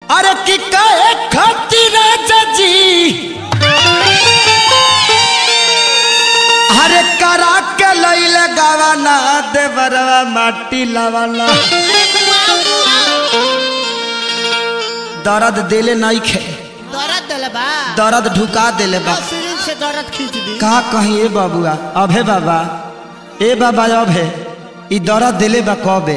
अरे कि कहे खातिर जजी अरे करा के लैले गावाना देवरवा माटी लावाना दर्द देले नहीं खे दर्द दिले बा दर्द ढुका देले बा सिरिंज से दर्द खींच दी का कहीं ए बाबुआ अभे बाबा ए बाबा अभे ई दर्द दिले बा कबे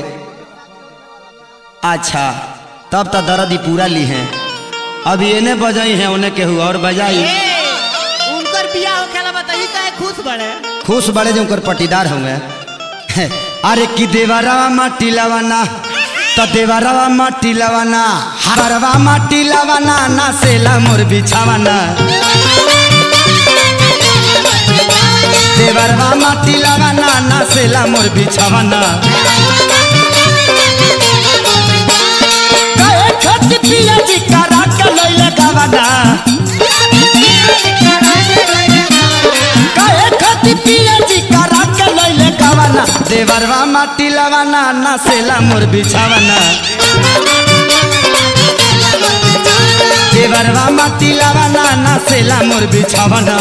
अच्छा तब तो दर्द ही पूरा ली है अभी एने बजाई है उन्हें केहू और बजाई ए, उनकर बियाह होखेला बताई काहे खुश बड़े खुश बड़े जो उनकर पटीदार होंगे अरे कि देवरवा माटी लवाना तो देवरवा माटी लवाना हरवा माटी लवाना ना सेला मोर बिछावाना देवरवा माटी लवाना ना सेला मोर बिछावाना कहे खत पिया जी करा के लइले गावाना कहे खत पिया जी करा के लइले गावाना देवरवा माटी लवाना ना सेला मोर बिछावाना देवरवा माटी लवाना ना सेला मोर बिछावाना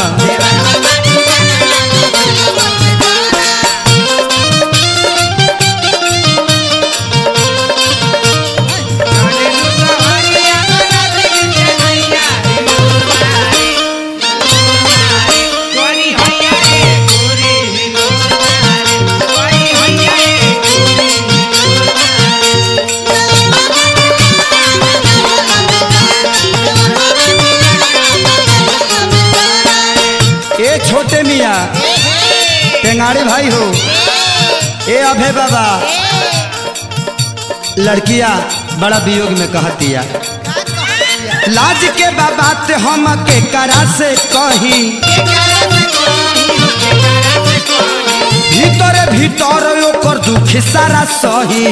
ए छोटे मियाँ टेंगाड़ी भाई हो ए अभे बाबा लड़किया बड़ा वियोग में कहतिया लाज के बाबा ते हम के करा से कही भीतर भीतर ओकर दुख सारा सही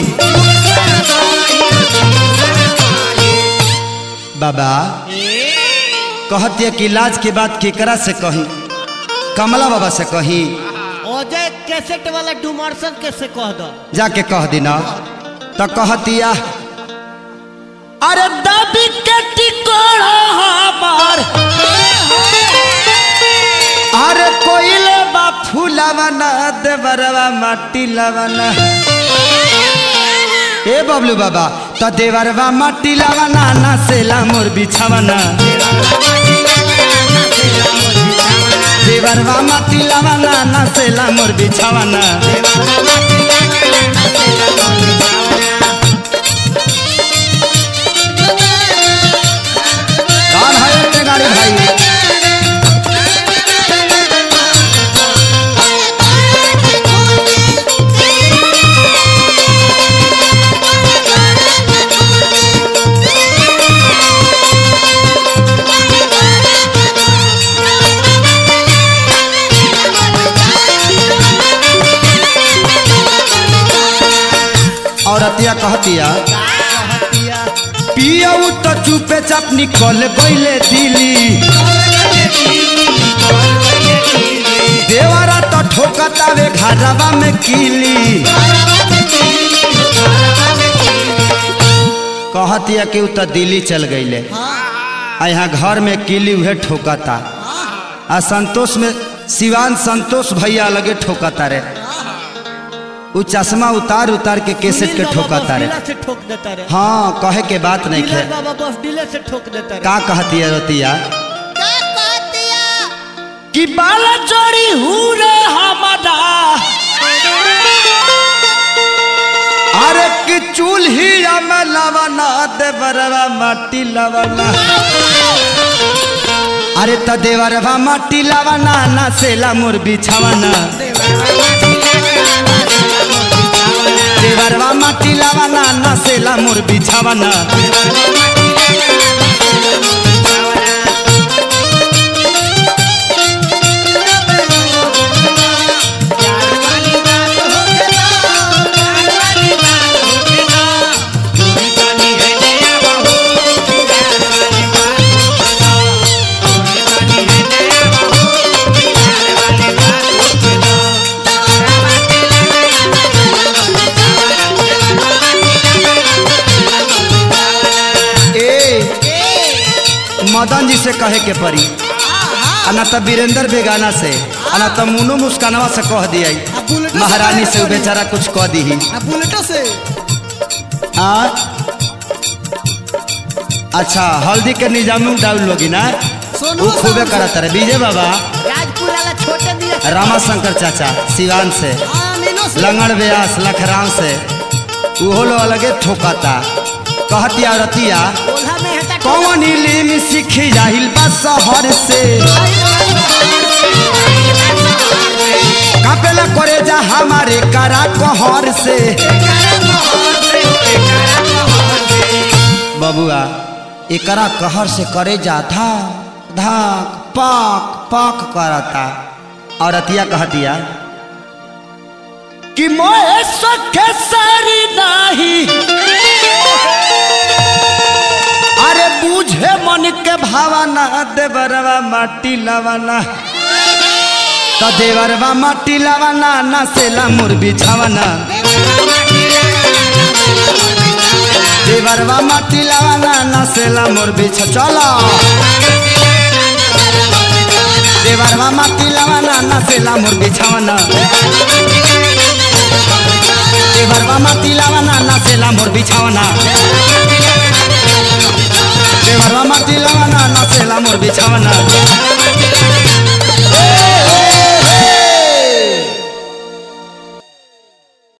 बाबा कहतिया कि लाज के बात केकरा से कही कमला बाबा से कही अजय कैसेट वाला डुमरसन कैसे कह दो जाके कह दिना तो कहतिया अरे दबी के टिकोड़ा हमार अरे कोइले बा फूलावना देवरवा माटी लावना ए बबलू बाबा तो देवरवा माटी लावना ना सेला मोर बिछावना देवरवा माटी लावना ना सेला मोर बिछावना कौन है अपने गाड़ी भाई औरतिया कहतिया पियऊ तो चुपे चाप निकल गईले दिली देवरा तो ठोकतावे घरवा में कीली कहतिया कि उ तो दिल्ली चल गईले आ यहाँ घर में कीली उहे ठोकता आ संतोष में सिवान संतोष भैया लगे ठोकता रे उ चश्मा उतार उतार के केसेट के ठोकता रे से ठोक देता रे हाँ कहे के बात नहीं डीलर खे बाबा बस डीलर से ठोक देता रे का कहती है रतिया का कहतिया कि बाल जोड़ी हुरे हमारा अरे कि चूल्ही में लवना देवरवा माटी लवना अरे त देवरवा माटी लवना ना सेला मोर बिछावना देवरवा माटी लवना ना सेला मोर बिछावना मदन जी से कहे के पड़ी आ ना तो वीरेंद्र बेगाना से आ ना तो मुनो मुस्कानवा से कह दिया आ बुलेटो से महारानी कहे से उ पड़ी। बेचारा कुछ कह दी आ बुलेटो से आ अच्छा हल्दी के निजाम डाउन लोगी ना सोनू वो खूबे साहब से। करत रहे विजय बाबा राजपुर वाला छोटे दिया रामा शंकर चाचा सिवान से हाँ नीनो से लंगड़ व्यास लखराम से उहो लो अलगे ठोकाता कहतिया रतिया ओल्हा में हटा कौन इलिम सीख जाहिल बा शहर से कापेला करे जा हमारे करा कहर से बबुआ एकरा कहर से करे जा धाक धाक पाक पाक करता और अतिया कहतिया कि मोए सखे सारी नाही अरे बूझे मन के भावना देवरवा माटी लवाना तो देवरवा माटी लवाना ना सेला मोर बिछावना देवरवा माटी लवाना ना सेला मोर बिछ चलो देवरवा माटी लवाना ना सेला मोर बिछावना देवरवा माटी लवाना ना सेला मोर बिछावना देवरवा माटी लवाना ना सेला मोर बिछावना